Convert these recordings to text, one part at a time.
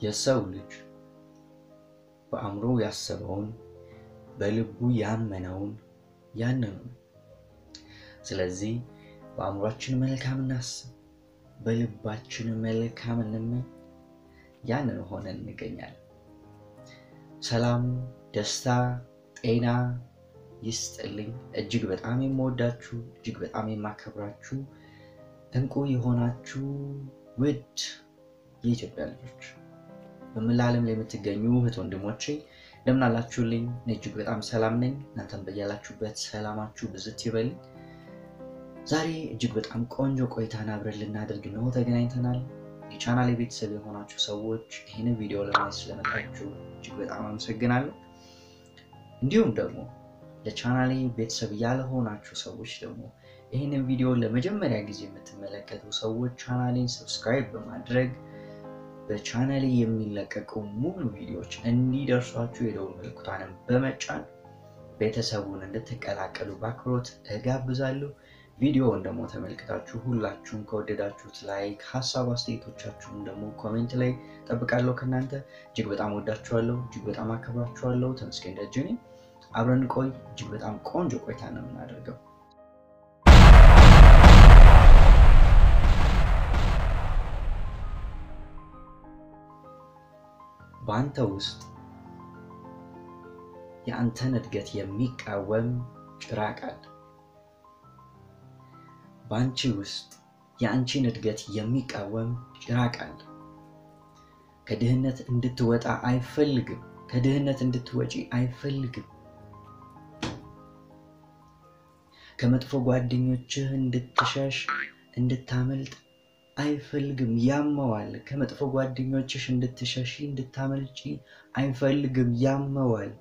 የሰው ልጅ በአእምሮ ያሰበውን በልቡ ያመነውን ያንኑ ነው። ስለዚህ በአእምሯችን መልካም እናስብ፣ በልባችን መልካም እንመኝ፣ ያንን ሆነን እንገኛለን። ሰላም፣ ደስታ፣ ጤና ይስጥልኝ። እጅግ በጣም የምወዳችሁ እጅግ በጣም የማከብራችሁ እንቁ የሆናችሁ ውድ የኢትዮጵያ ልጆች በመላ ዓለም ላይ የምትገኙ እህት ወንድሞቼ እንደምን አላችሁልኝ? እኔ እጅግ በጣም ሰላም ነኝ። እናንተም በያላችሁበት ሰላማችሁ ብዝት ይበልኝ። ዛሬ እጅግ በጣም ቆንጆ ቆይታን አብረን ልናደርግ ነው ተገናኝተናል። የቻናል ቤተሰብ የሆናችሁ ሰዎች ይህንን ቪዲዮ ለማየት ስለመጣችሁ እጅግ በጣም አመሰግናለሁ። እንዲሁም ደግሞ ለቻናሌ ቤተሰብ ያልሆናችሁ ሰዎች ደግሞ ይህንን ቪዲዮ ለመጀመሪያ ጊዜ የምትመለከቱ ሰዎች ቻናሌን ሰብስክራይብ በማድረግ በቻናሌ የሚለቀቁ ሙሉ ቪዲዮዎች እንዲደርሷችሁ የደውል ምልክቷንም በመጫን ቤተሰቡን እንድትቀላቀሉ በአክብሮት እጋብዛለሁ። ቪዲዮውን ደግሞ ተመልክታችሁ ሁላችሁም ከወደዳችሁት ላይክ፣ ሀሳብ አስተያየቶቻችሁን ደግሞ ኮሜንት ላይ ጠብቃለሁ ከእናንተ። እጅግ በጣም ወዳችኋለሁ፣ እጅግ በጣም አከብራችኋለሁ። ተመስገን ደጅ ነኝ። አብረን ቆይ። እጅግ በጣም ቆንጆ ቆይታ ነው የምናደርገው። በአንተ ውስጥ የአንተን እድገት የሚቃወም ጭራቅ አለ። በአንቺ ውስጥ የአንቺን እድገት የሚቃወም ጭራቅ አለ። ከድህነት እንድትወጣ አይፈልግም። ከድህነት እንድትወጪ አይፈልግም። ከመጥፎ ጓደኞችህ እንድትሸሽ እንድታመልጥ አይፈልግም። ያመዋል። ከመጥፎ ጓደኞችሽ እንድትሸሺ እንድታመልጪ አይፈልግም። ያመዋል።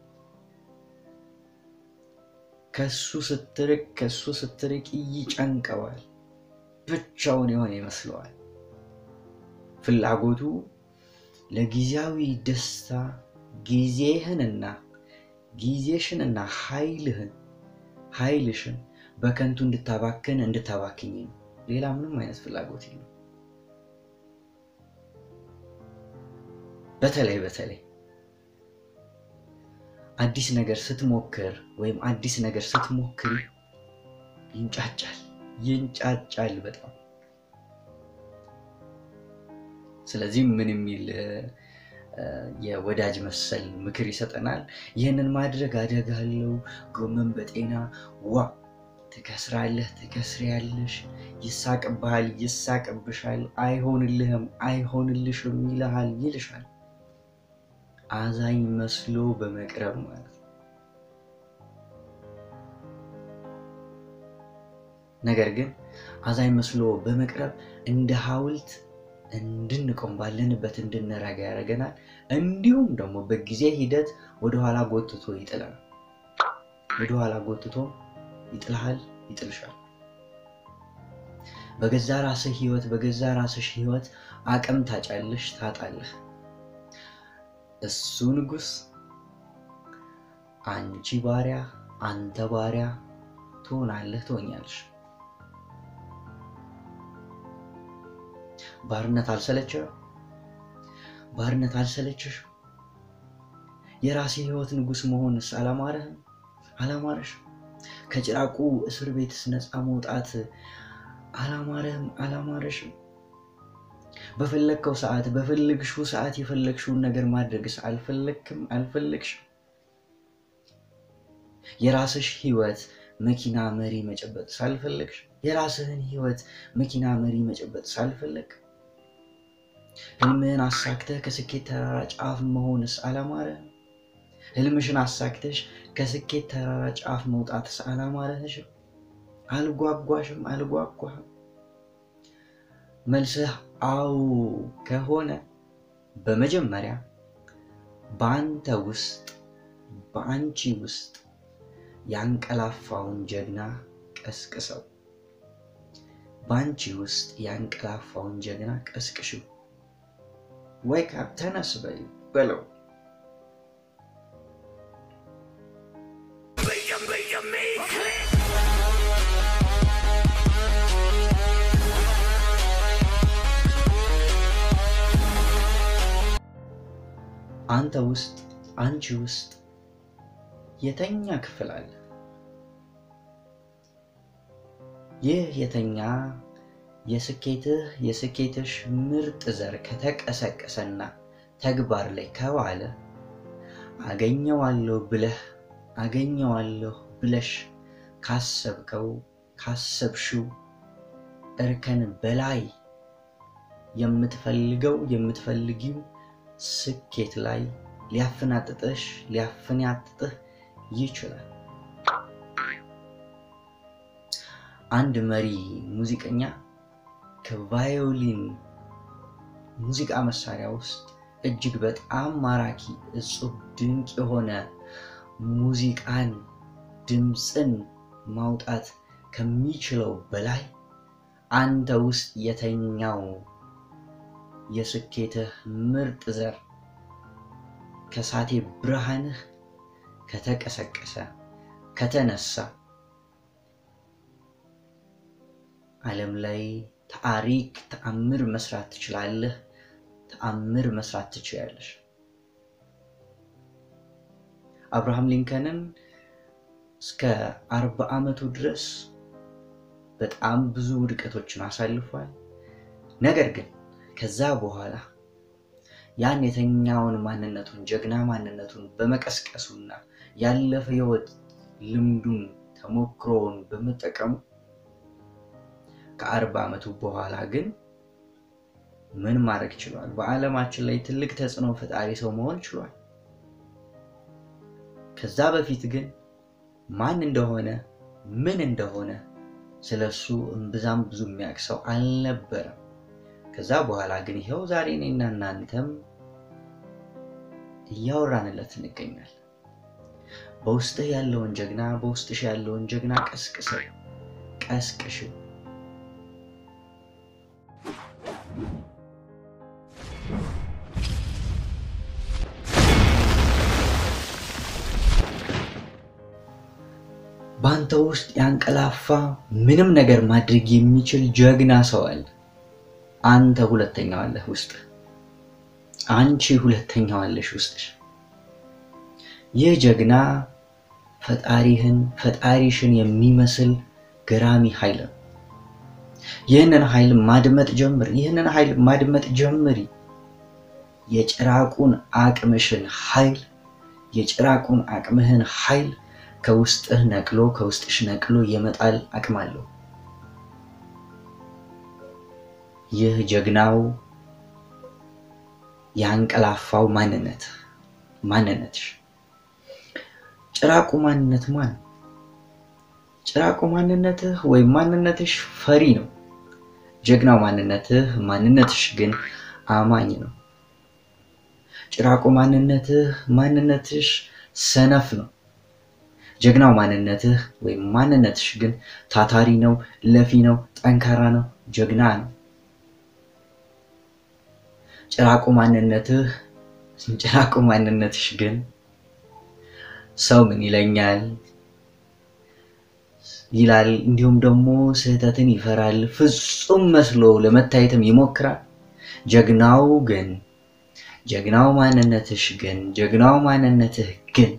ከሱ ስትርቅ ከሱ ስትርቅ ይጨንቀዋል። ብቻውን የሆነ ይመስለዋል። ፍላጎቱ ለጊዜያዊ ደስታ ጊዜህንና ጊዜሽንና ኃይልህን ኃይልሽን በከንቱ እንድታባክን እንድታባክኝ ነው። ሌላ ምንም አይነት ፍላጎት የለም። በተለይ በተለይ አዲስ ነገር ስትሞክር ወይም አዲስ ነገር ስትሞክሪ ይንጫጫል ይንጫጫል በጣም። ስለዚህ ምን የሚል የወዳጅ መሰል ምክር ይሰጠናል። ይህንን ማድረግ አደጋ አለው። ጎመን በጤና ዋ ትከስራለህ፣ ትከስሪያለሽ፣ ይሳቅብሃል፣ ይሳቅብሻል፣ አይሆንልህም፣ አይሆንልሽም ይልሃል፣ ይልሻል። አዛኝ መስሎ በመቅረብ ማለት ነው። ነገር ግን አዛኝ መስሎ በመቅረብ እንደ ሐውልት እንድንቆም ባለንበት እንድንረጋ ያደርገናል። እንዲሁም ደግሞ በጊዜ ሂደት ወደኋላ ጎትቶ ይጥለናል። ወደኋላ ጎትቶ ይጥልሃል፣ ይጥልሻል። በገዛ ራስህ ህይወት በገዛ ራስሽ ህይወት አቅም ታጫለሽ፣ ታጣለህ። እሱ ንጉስ፣ አንቺ ባሪያ፣ አንተ ባሪያ ትሆናለህ፣ ትሆኛለሽ። ባርነት አልሰለችህ? ባርነት አልሰለችሽ? የራሴ ህይወት ንጉስ መሆንስ አላማረህም? አላማረሽ? ከጭራቁ እስር ቤትስ ነፃ መውጣት አላማረህም? አላማረሽም? በፈለግከው ሰዓት በፈለግሽው ሰዓት የፈለግሽውን ነገር ማድረግስ አልፈለግክም? አልፈለግሽም? የራስሽ ህይወት መኪና መሪ መጨበጥ ሳልፈለግሽ የራስህን ህይወት መኪና መሪ መጨበጥ ሳልፈለግ ህልምህን አሳክተህ ከስኬት ተራራ ጫፍ መሆንስ አላማረህም? ህልምሽን አሳክተሽ ከስኬት ተራራ ጫፍ መውጣትስ አላማረህሽም? አልጓጓሽም? አልጓጓህም? መልስህ አዎ ከሆነ በመጀመሪያ በአንተ ውስጥ በአንቺ ውስጥ ያንቀላፋውን ጀግና ቀስቅሰው። በአንቺ ውስጥ ያንቀላፋውን ጀግና ቀስቅሽው። ወይክ አፕ ተነስ በይ በለው። አንተ ውስጥ አንቺ ውስጥ የተኛ ክፍል አለ። ይህ የተኛ የስኬትህ የስኬትሽ ምርጥ ዘር ከተቀሰቀሰና ተግባር ላይ ከዋለ አገኘዋለሁ ብለህ አገኘዋለሁ ብለሽ ካሰብከው ካሰብሽው እርከን በላይ የምትፈልገው የምትፈልጊው ስኬት ላይ ሊያፈናጥጥሽ ሊያፈናጥጥህ ይችላል። አንድ መሪ ሙዚቀኛ ከቫዮሊን ሙዚቃ መሳሪያ ውስጥ እጅግ በጣም ማራኪ እጹብ ድንቅ የሆነ ሙዚቃን ድምፅን ማውጣት ከሚችለው በላይ አንተ ውስጥ የተኛው የስኬትህ ምርጥ ዘር ከሳቴ ብርሃንህ ከተቀሰቀሰ ከተነሳ ዓለም ላይ ታሪክ ተአምር መስራት ትችላለህ። ተአምር መስራት ትችያለሽ። አብርሃም ሊንከንን እስከ አርባ ዓመቱ ድረስ በጣም ብዙ ውድቀቶችን አሳልፏል። ነገር ግን ከዛ በኋላ ያን የተኛውን ማንነቱን ጀግና ማንነቱን በመቀስቀሱና ያለፈ ህይወት ልምዱን ተሞክሮውን በመጠቀሙ ከአርባ ዓመቱ በኋላ ግን ምን ማድረግ ችሏል? በዓለማችን ላይ ትልቅ ተጽዕኖ ፈጣሪ ሰው መሆን ችሏል። ከዛ በፊት ግን ማን እንደሆነ ምን እንደሆነ ስለሱ እምብዛም ብዙ የሚያውቅ ሰው አልነበረም። ከዛ በኋላ ግን ይኸው ዛሬ እኔና እናንተም እያወራንለት እንገኛለን። በውስጥህ ያለውን ጀግና በውስጥሽ ያለውን ጀግና ቀስቅሰው ቀስቅሽው። በአንተ ውስጥ ያንቀላፋ ምንም ነገር ማድረግ የሚችል ጀግና ሰው አለ። አንተ ሁለተኛው አለህ ውስጥ፣ አንቺ ሁለተኛው አለሽ ውስጥሽ። ይህ ጀግና ፈጣሪህን ፈጣሪሽን የሚመስል ገራሚ ኃይል ነው። ይህንን ኃይል ማድመጥ ጀምር። ይህንን ኃይል ማድመጥ ጀምሪ። የጭራቁን አቅምሽን ኃይል የጭራቁን አቅምህን ኃይል ከውስጥህ ነቅሎ ከውስጥሽ ነቅሎ የመጣል አቅም አለው። ይህ ጀግናው ያንቀላፋው ማንነት ማንነትሽ ጭራቁ ማንነት ማን? ጭራቁ ማንነትህ ወይም ማንነትሽ ፈሪ ነው። ጀግናው ማንነትህ ማንነትሽ ግን አማኝ ነው። ጭራቁ ማንነትህ ማንነትሽ ሰነፍ ነው። ጀግናው ማንነትህ ወይም ማንነትሽ ግን ታታሪ ነው፣ ለፊ ነው፣ ጠንካራ ነው፣ ጀግና ነው። ጭራቁ ማንነትህ ጭራቁ ማንነትሽ ግን ሰው ምን ይለኛል ይላል። እንዲሁም ደግሞ ስህተትን ይፈራል። ፍጹም መስሎ ለመታየትም ይሞክራል። ጀግናው ግን ጀግናው ማንነትሽ ግን ጀግናው ማንነትህ ግን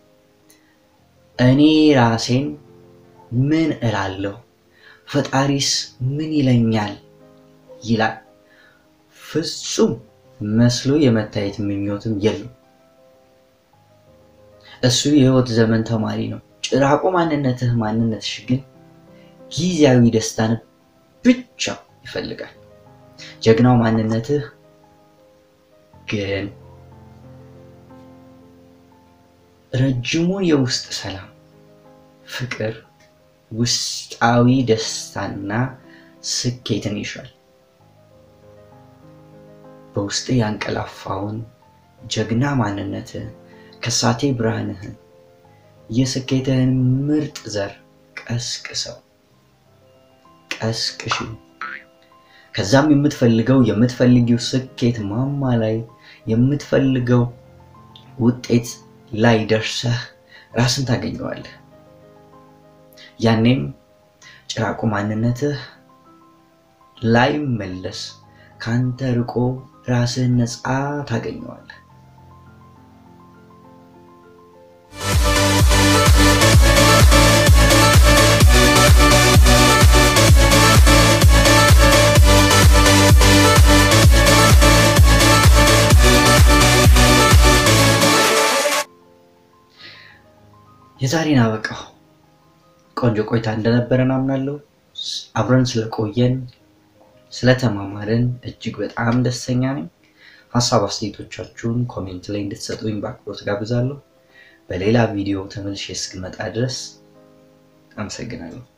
እኔ ራሴን ምን እላለሁ፣ ፈጣሪስ ምን ይለኛል ይላል። ፍጹም መስሎ የመታየት ምኞትም የለም። እሱ የህይወት ዘመን ተማሪ ነው። ጭራቁ ማንነትህ ማንነትሽ ግን ጊዜያዊ ደስታን ብቻ ይፈልጋል። ጀግናው ማንነትህ ግን ረጅሙን የውስጥ ሰላም፣ ፍቅር፣ ውስጣዊ ደስታና ስኬትን ይሻል። በውስጥ ያንቀላፋውን ጀግና ማንነትህን ከሳቴ ብርሃንህን የስኬትህን ምርጥ ዘር ቀስቅሰው ቀስቅሽ። ከዛም የምትፈልገው የምትፈልጊው ስኬት ማማ ላይ የምትፈልገው ውጤት ላይ ደርሰህ ራስን ታገኘዋለህ። ያኔም ጭራቁ ማንነትህ ላይ መለስ ካንተ ርቆ ራስህን ነፃ ታገኘዋለህ። የዛሬን አበቃው። ቆንጆ ቆይታ እንደነበረን አምናለሁ። አብረን ስለቆየን ስለተማማርን እጅግ በጣም ደስተኛ ነኝ። ሀሳብ አስተያየቶቻችሁን ኮሜንት ላይ እንድትሰጡኝ በአክብሮት ጋብዛለሁ። በሌላ ቪዲዮ ተመልሼ እስክመጣ ድረስ አመሰግናለሁ።